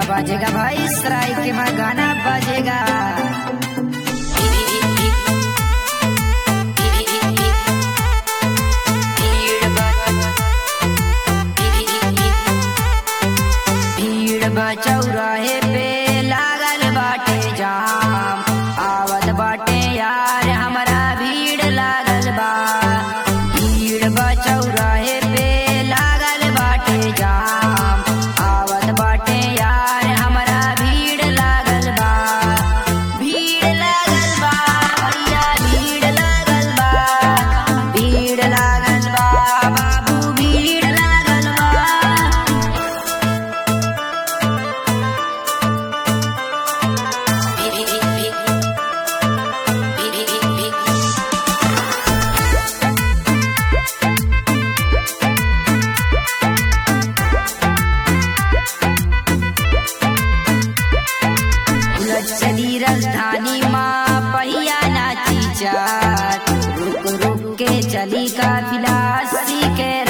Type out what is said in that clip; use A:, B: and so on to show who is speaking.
A: बजेगा भाई सराय के में गाना बजेगा भीड़ बचौराहे पे लागल बाटे जाम आवत बाटे यार हमरा भीड़ लागल बा भीड़ बचौराहे पे लागल बाटे जाम आवत बाटे यार हमरा भीड़ लागल बा भीड़ लागल बा भैया भीड़ लागल बा भीड़ लागल बा बाबू भीड़ लागल बा उलट चली राजधानी माँ पहिया नाची चार रुक रुक के चली काफिला सी के